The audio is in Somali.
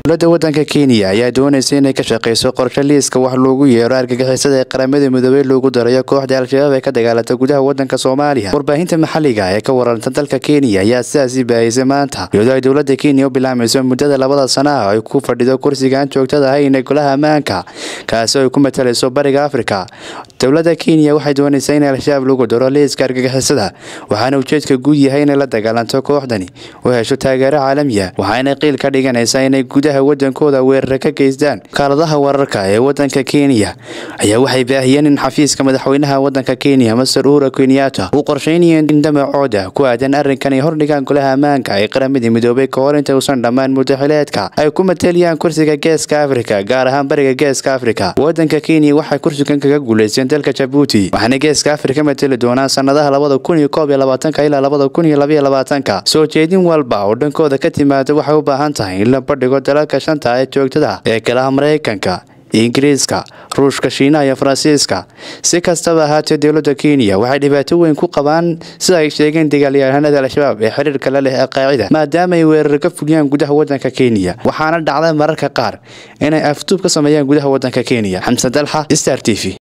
dowladda waddanka kenya ayaa doonaysa inay ka shaqeyso qorshe liiska wax loogu yeero argagixisada ee qaramada midoobey loogu darayo kooxda al-shabaab ee ka dagaalanta gudaha waddanka soomaaliya warbaahinta maxalliga ee ka wararanta dalka kenya ayaa sidaasi baahisay maanta iyadoo ay dowladda kenya u bilaamayso muddada labada sana ah ay ku fadhido kursigaan joogtada ahayn ee golaha ammaanka kaasi oo ay ku matalayso bariga afrika dowladda kenya waxay doonaysaa in al-shabaab lagu daro liiska argagixisada waxaana ujeedka guud yahay inay la dagaalanto kooxdani oo hesho taageero caalamiya waxaana qiil ka dhiganaysaa inay gudaha wadankooda weerara ka geystaan kaaladaha wararka ee wadanka kenya ayaa waxay baahiyeen in xafiiska madaxweynaha wadanka kenya master uhura kenyatta uu qorsheynayo in damacooda ku aadan arrinkan ay hordhigaan golaha ammaanka ee qaramadii midoobay ka hor inta uusan dhammaan muddaxileedka ay ku matalayaan kursiga geeska afrika gaar ahaan bariga geeska afrika wadanka kenya waxay kursigan kaga guuleysteen dalka jabuuti waxaana geeska afrika matali doonaan sanadaha labada kun iyo koob iyo labaatanka ilaa labada kun iyo labaiyo labaatanka soo jeedin walba oo dhankooda ka timaada waxay u baahan tahay in la bandhigo dalalka shanta ee joogtada ee kalaha maraykanka ingiriiska ruushka shiinaha iyo faransiiska si kastaba ahaatee dowladda kenya waxay dhibaato weyn ku qabaan sida ay sheegeen dagaalyahanada al-shabaab ee xiriirka la leh alqaacida maadaama ay weerar ka fuliyaan gudaha wadanka kenya waxaana dhacda mararka qaar inay afduub ka sameeyaan gudaha wadanka kenya xamsan dalxa star t v